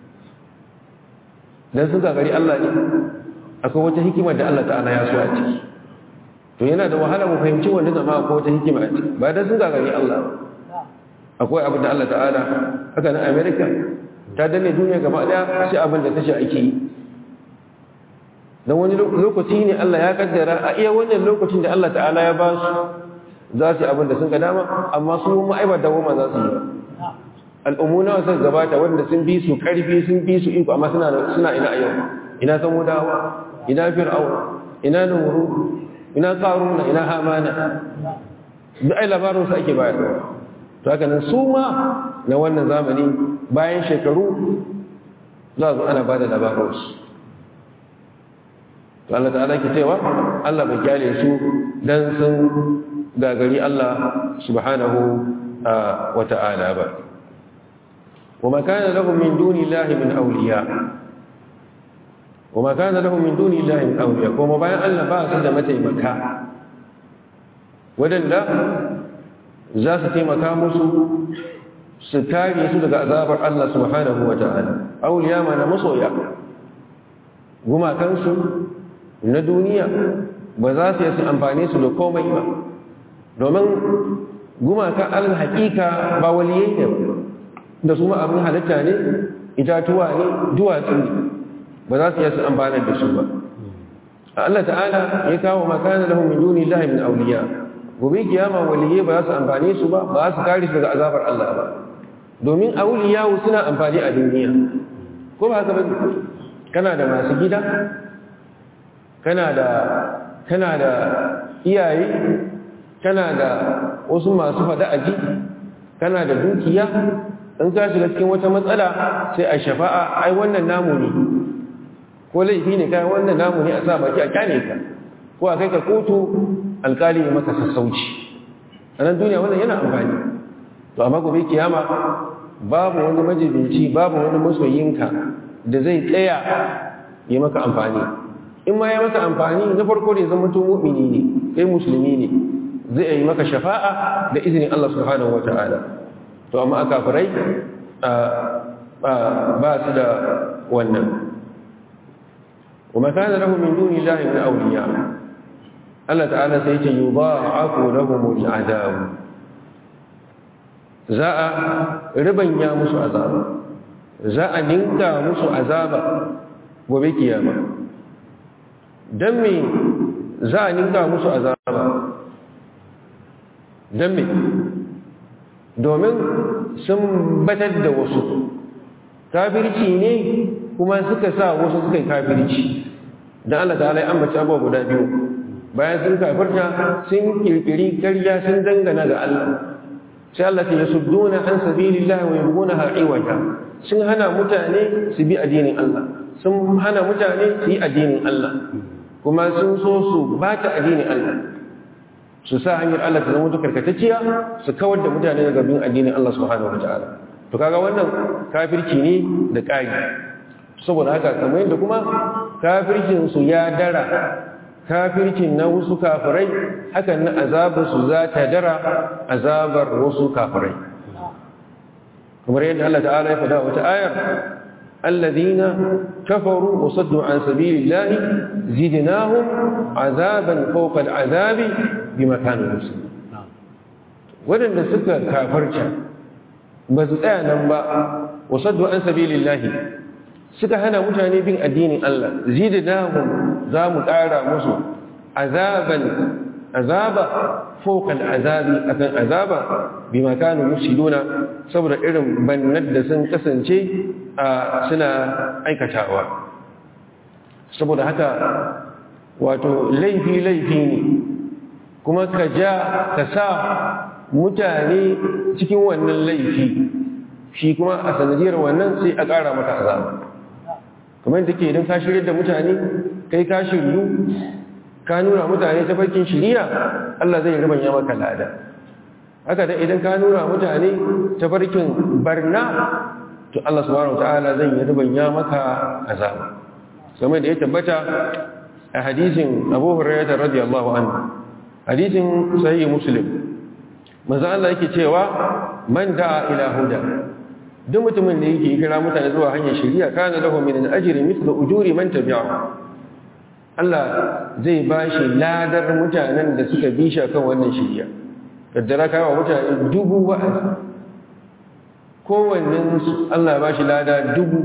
don sun gagari Allah ne akwai wata hikimar da Allah ta'ala ya so a ciki to yana da wahala mu fahimci wanda zama akwai wata hikima a ciki ba don sun gagari Allah akwai abin da Allah ta'ala haka na Amerika ta danne duniya gaba daya sai abin da tashi ake yi don wani lokaci ne Allah ya kaddara a iya wannan lokacin da Allah ta'ala ya ba su za su yi abin da sun ga dama amma su mu aibar da goma za su yi al'ummu nawa sun gabata wanda sun bi su karfi sun bi su iko amma suna suna ina yau ina samudawa ina fir'auna ina nuru ina qaruna ina hamana duk ai labarin su ake bayarwa to haka nan su ma na wannan zamani bayan shekaru za su ana bada labarin su to Allah ta'ala ke cewa Allah bai kyale su dan sun gagari Allah subhanahu wa ta'ala ba وما كان لهم من دون الله من أولياء وما كان لهم من دون الله من أولياء وما بيان الله باس da mataimaka wadanda za su taimaka musu su kare su daga azabar Allah subhanahu wa ta'ala auliya ma na masoya gumakansu na duniya ba za su yi su amfani su da komai ba domin gumakan alal hakika ba waliyai ne da su ma abin halitta ne itatuwa ne duwatsu ne ba za su yi su amfanar da su ba Allah ta'ala ya kawo makana lahum min duni llahi min awliya gobe kiyama waliyai ba za su amfane su ba ba su kare su daga azabar Allah ba domin awliya suna amfani a duniya ko ba haka ba kana da masu gida kana da kana da iyaye kana da wasu masu fada aji kana da dukiya in ka shiga cikin wata matsala sai a shafa'a ai wannan namu ne ko laifi ne kai wannan namu ne a sa baki a kyane ka ko a kai ka kotu alkali ya maka sassauci a nan duniya wannan yana amfani to amma gobe kiyama babu wani majibinci babu wani masoyinka da zai tsaya ya maka amfani in ma ya maka amfani na farko da ya zama mutum mu'mini ne kai musulmi ne zai yi maka shafa'a da izinin Allah subhanahu wata'ala to amma aka farai ba su da wannan وما كان له من دون الله من أولياء الله تعالى سيتي يضاعف لهم العذاب زاء ربن يا مسو عذاب زاء ننكا مسو عذاب وبكياما دمي زاء ننكا مسو عذاب دمي domin sun batar da wasu kafirci ne kuma suka sa wasu suka yi kafirci don Allah ta'ala ya ambaci abuwa guda biyu bayan sun kafirta sun kirkiri karya sun dangana ga Allah sai Allah ta yasudduna an sabilillahi wa yabghuna iwaja sun hana mutane su bi addinin Allah sun hana mutane su yi addinin Allah kuma sun so su bata addinin Allah su sa hanyar Allah ta zama karkatacciya su kawar da mutane daga bin addinin Allah subhanahu wataala to kaga wannan kafirci ne da ƙari saboda haka kamar yadda kuma kafircin su ya dara kafircin na wasu kafirai hakan na azabar su za ta dara azabar wasu kafirai kamar yadda Allah ta'ala ya faɗa wata ayar الذين كفروا وصدوا عن سبيل الله زدناهم عذابا فوق العذاب بما كانوا يفسدون wadanda suka kafarta ba su tsaya nan ba wasaddu an sabilillahi suka hana mutane bin addinin Allah zidnahum za mu ƙara musu azaban azaba fawqa al'azabi akan azaba bima kanu yufsiduna saboda irin bannar da sun kasance suna aikatawa saboda haka wato laifi laifi ne kuma ka ja ka sa mutane cikin wannan laifi shi kuma a sanadiyar wannan sai a ƙara maka azaba kamar da ke idan ka shirya da mutane kai ka shiryu ka nuna mutane ta farkin shiriya Allah zai ribanya maka lada haka da idan ka nuna mutane ta farkin barna to Allah subhanahu wataala zan yi rubanya maka azaba kamar da ya tabbata a hadisin Abu Hurairah radiyallahu anhu hadisin sahih Muslim manzo Allah yake cewa man da'a ila huda duk mutumin da yake kira mutane zuwa hanyar shari'a kana lahu min al-ajri mithlu ujuri man tabi'ahu Allah zai bashi ladar mutanen da suka bi shi kan wannan shari'a kaddara kawo mutane dubu wa'azi kowannen Allah ba shi lada dubu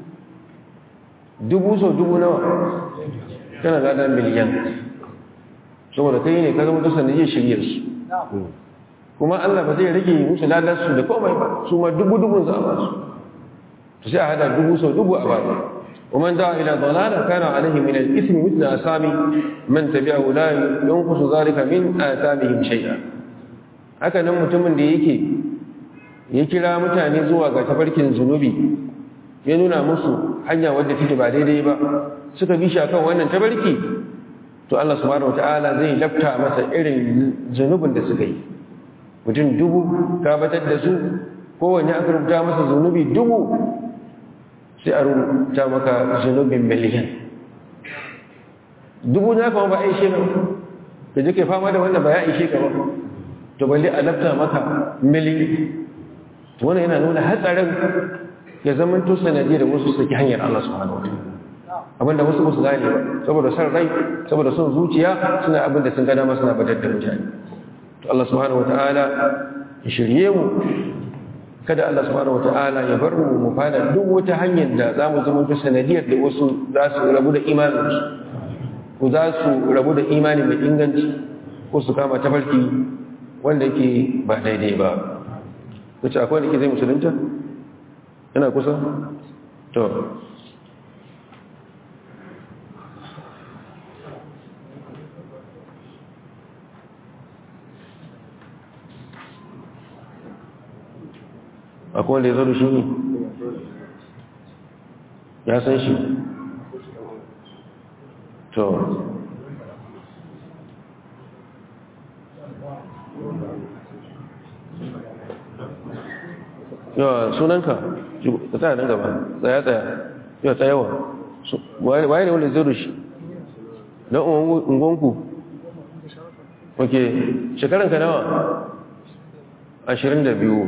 dubu so dubu nawa tana lada miliyan saboda kai ne ka zama tusan da zai shirya su kuma Allah ba zai rage musu ladar su da komai ba su ma dubu dubun za a ba su to sai a hada dubu so dubu a ba su ومن دعا إلى ضلالة كان عليه من الإثم مثل أسامي من تبعه لا ينقص ذلك من آثامهم شيئا haka nan mutumin da yake ya kira mutane zuwa ga tafarkin zunubi ya nuna musu hanya wadda take ba daidai ba suka bi shi akan wannan tafarki to Allah subhanahu wataala zai lafta masa irin zunubin da suka yi mutum dubu ka batar da su kowanne aka rubuta masa zunubi dubu sai a rubuta maka zunubin miliyan dubu na kama ba a ishe ka da jike fama da wannan ba ya ishe ka ba to balle a lafta maka miliyan wannan yana nuna hatsarin ya zama to sanadi da wasu saki hanyar Allah subhanahu wataala abinda wasu musu gane ba saboda san rai saboda son zuciya suna abinda sun gada ma suna badar da mutane to Allah subhanahu wataala ya shirye mu kada Allah subhanahu wataala ya bar mu mu fada duk wata hanyar da zamu zama to sanadiyar da wasu za su rabu da imanin su ko za su rabu da imani mai inganci ko su kama tafarki wanda yake ba daidai ba wace akwai wanda ke zai musulunta yana kusa to akwai wanda ya zo da shi ne ya san shi to yawa sunanka ka tsaya nan gaba tsaya tsaya yawa tsayawa waye ne wanda zai da shi don ungonku ok shekaranka nawa ashirin da biyu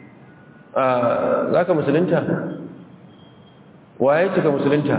za ka musulunta waye cika musulunta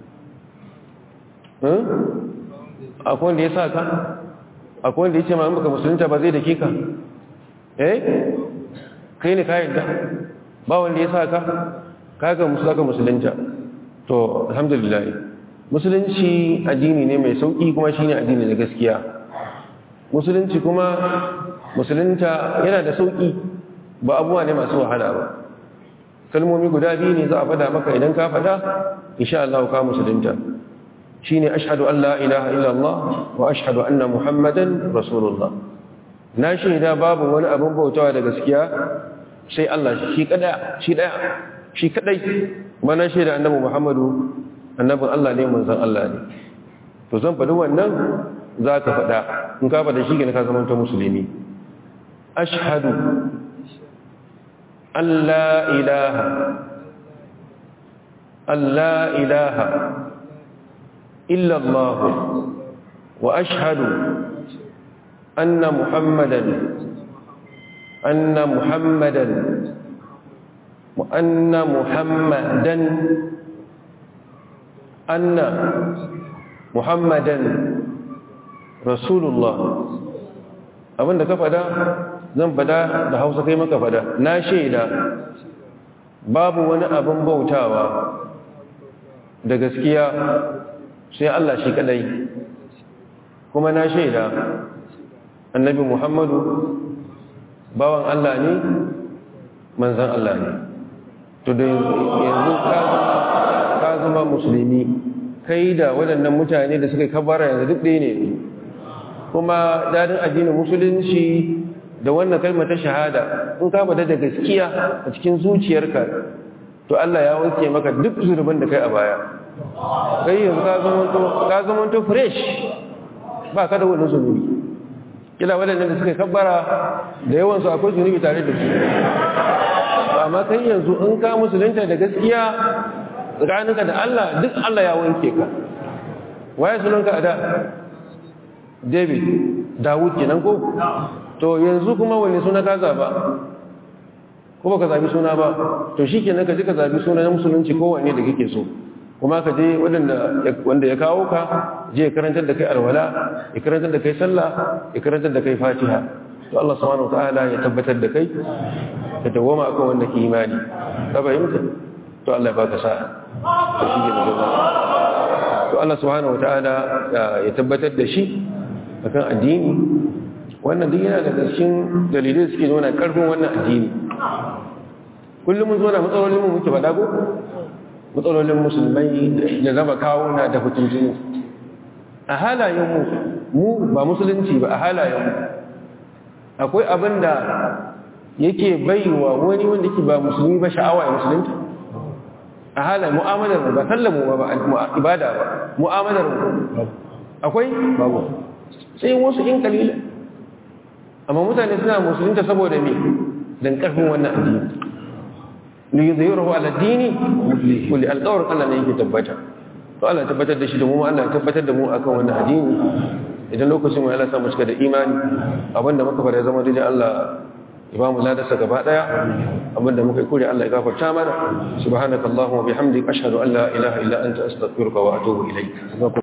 akwai wanda ya sa ka akwai wanda ya ce ma'an baka musulunta ba zai da kika eh kai ne kayan da ba wanda ya sa ka kaga musulaka musulunta to alhamdulillah musulunci addini ne mai sauki kuma shine addini na gaskiya musulunci kuma musulunta yana da sauki ba abuwa ne masu wahala ba kalmomi guda biyu ne za a fada maka idan ka fada insha Allah ka musulunta shine ashhadu an la ilaha illallah wa ashhadu anna muhammadan rasulullah na shaida babu wani abin bautawa da gaskiya sai Allah shi kada shi daya shi kadai kuma na shaida annabi muhammadu annabin Allah ne manzon Allah ne to zan faɗi wannan za ka faɗa in ka faɗa shi ne ka zama ta musulmi ashhadu an la ilaha an la ilaha illa Allah wa ashhadu anna muhammadan anna muhammadan anna muhammadan anna muhammadan rasulullah abinda ka fada zan fada da hausa kai maka fada na shaida babu wani abin bautawa da gaskiya sai Allah shi kadai kuma na shaida annabi muhammadu bawan Allah ne manzan Allah ne to da yanzu ka zama musulmi kai da waɗannan mutane da suka kabara yanzu duk ɗaya ne kuma dadin addinin musulunci da wannan kalmar ta shahada in ka bada da gaskiya a cikin zuciyarka to Allah ya wanke maka duk zurban da kai a baya kai yanzu ka zama to ka zama to fresh ba ka da wani zunubi kila waɗannan da suka kabbara da yawan su akwai zunubi tare da su ba amma kai yanzu in ka musulunta da gaskiya tsakaninka da Allah duk Allah ya wanke ka waye sunanka a da David Dawud kenan ko to yanzu kuma wani suna ka zaba ko baka zabi suna ba to shikenan ka ji ka zabi suna na musulunci ko wanne da kake so kuma ka je wanda ya kawo ka je ya karantar da kai alwala ya karantar da kai sallah ya karantar da kai fatiha to Allah subhanahu wataala ya tabbatar da kai ka dawoma akan wanda ke imani ka fahimta to Allah ya baka sa'a to shi ke da to Allah subhanahu wataala ya tabbatar da shi akan addini wannan duk yana daga cikin dalilai suke nuna karfin wannan addini kullum mun zo na matsalolin mu muke faɗa ko matsalolin musulmai da zama kawo na da fitintunu a halayenmu mu ba musulunci ba a halayenmu akwai abin da yake baiwa wani wanda ke ba musulmi ba sha'awa ya musulunci a halayen mu'amalar ba sallamu ba ibada ba mu'amalar akwai babu sai wasu in kalila amma mutane suna musulunta saboda me don karfin wannan addini liyuzhiruhu ala dini kulli alqawr Allah ne yake tabbata to Allah tabbatar da shi da mu Allah tabbatar da mu akan wannan addini idan lokacin mu Allah sa mu cika da imani abinda muka fara zama dai Allah ya ba mu ladarsa gaba daya abinda muka yi kure Allah ya gafarta mana subhanakallahumma bihamdika ashhadu an la ilaha illa anta astaghfiruka wa atubu ilayk